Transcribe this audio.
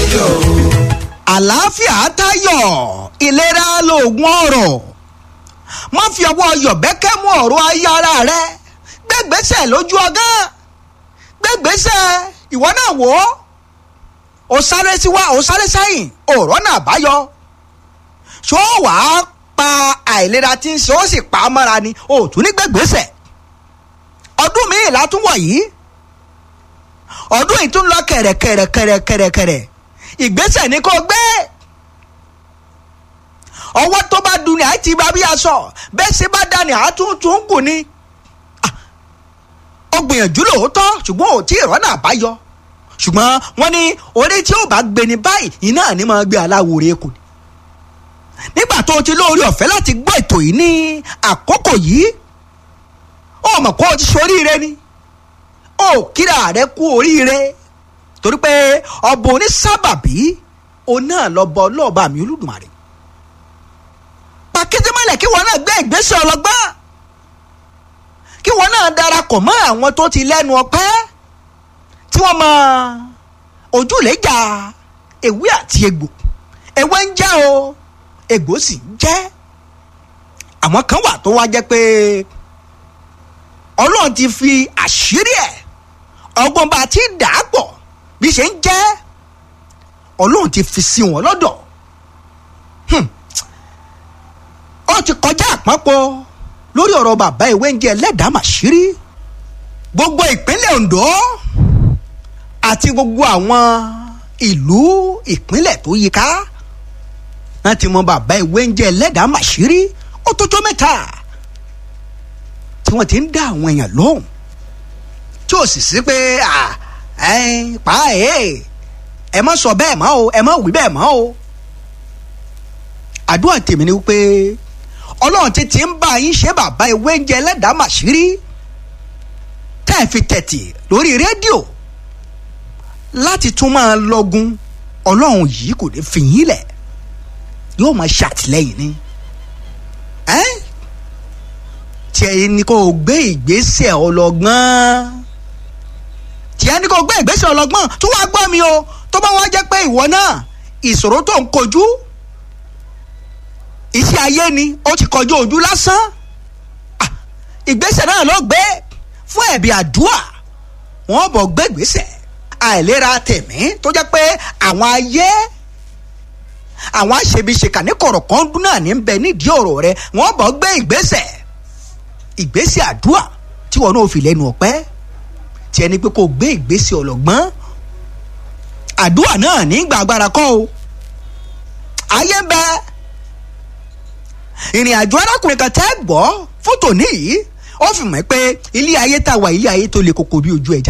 tayọ o. àlàáfíà tayọ ìlera lóògùn ọrọ̀ má fi ọwọ́ yọ̀bẹ́kẹ́ mú ọ̀rọ̀ ayé ara rẹ gbẹ́gbẹ́sẹ̀ lójú ọgán gbẹ́gbẹ́sẹ̀ ìwọ náà wò ó ó sáré síwá ó sáré sẹ́yìn ọ̀rọ̀ náà báyọ ṣó wàá pa àìlera tí ń ṣe ó sì pa á mọ́ra ni ó tún ní gbẹ́gbẹ́sẹ̀ ọdún míì látún wọ̀ yìí ọdún yìí tún lọ kẹ̀rẹ̀kẹ̀rẹ̀kẹ̀rẹ̀kẹ̀rẹ̀ ìgbésẹ̀ ni kò gbé ọwọ́ tó bá dun ni àti bá bí aṣọ bẹ́ẹ̀ ṣe bá dání àtúntún kù ni ó gbìyànjú lóòótọ́ ṣùgbọ́n ò tí ì rọ́nà àbáyọ ṣùgbọ́n wọ́n ní orí tí ó bá gbé ní báyìí iná ni máa gbé aláwòrán kù nígbà tó o ti lóore ọ̀fẹ́ láti gbọ́ ètò yìí ní àkókò yìí ó mọ̀ kó o ti ṣoríire ni ó kíra rẹ kú oríire torí pé ọba onísábàbí òun náà lọ bọ ọlọ́ọ̀bá mi olódùmarè pàkíndé mọ́lẹ̀ kí wọn náà gbé ìgbésẹ̀ ọlọ́gbọ́n kí wọn náà darapọ̀ mọ́ àwọn tó ti lẹ́nu ọpẹ́ tí wọ́n mọ ojúlẹ̀jà ewé àti egbò ewé ń jẹ́ o egbò sì ń jẹ́ àwọn kan wà tó wá jẹ́ pé ọlọ́run ti fi àṣírí ẹ̀ ọgbọ́n bá ti dà á pọ̀ bí ṣe ń jẹ́ ọlọ́run ti fi sí wọn lọ́dọ̀ ó ti kọjá àpapọ̀ lórí ọ̀rọ̀ bàbá ìwé ń jẹ́ ẹlẹ́dàá màṣírí gbogbo ìpínlẹ̀ Ondo àti gbogbo àwọn ìlú ìpínlẹ̀ tó yíká wọ́n ti mọ bàbá ìwé ń jẹ́ ẹlẹ́dàá màṣírí ó tó tó mẹ́ta tí wọ́n ti ń dá àwọn èèyàn lóhùn tí ò sì sí pé pa ẹ̀ ẹ má sọ bẹ́ẹ̀ mọ́ o ẹ má wí bẹ́ẹ̀ mọ́ o àdúrà tèmi ni wípé ọlọ́run ti ti ń bá yín ṣe bàbá ìwé ń jẹ ẹlẹ́dàá màṣírí tẹ́ ẹ fi tẹ̀tì lórí rédíò láti tún máa lọ́gun ọlọ́run yìí kò ní fi yín lẹ̀ yóò máa ṣàtìlẹ́yìn ni tí ẹ ní kó o gbé ìgbésẹ̀ ọlọ́gbọ́n tí ẹ ní kó o gbé ìgbésẹ̀ ọlọ́gbọ́n tó wá gbọ́ mi o tó bá wá jẹ́ pé ìwọ náà ìṣòro tó ń kojú iṣẹ́ ayé ni ó ti kọjú ojú lásán ìgbésẹ̀ náà ló gbé fún ẹ̀bí àdúà wọ́n bọ̀ gbé ìgbésẹ̀ àìlera tẹ̀mí tó jẹ́ pé àwọn ayé àwọn aṣebiṣeka ní kọ̀rọ̀kan dún náà ní bẹ nídìí ọ̀rọ̀ rẹ wọ́n bọ̀ gbé ìgbésẹ̀ ìgbésẹ̀ àdúà tí wọn náà fi lẹ́nu ọ̀pẹ́ tí ẹni pé kò gbé ìgbésẹ̀ ọlọ́gbọ́n àdúà náà ní gbàgbára kọ́ o ayé ń bẹ ìrìn àjò arákùnrin kan tẹ́ gbọ́ fótò níyì ó fi mọ̀ pé ilé ayé tá a wà ilé ayé tó le koko bí ojú ẹja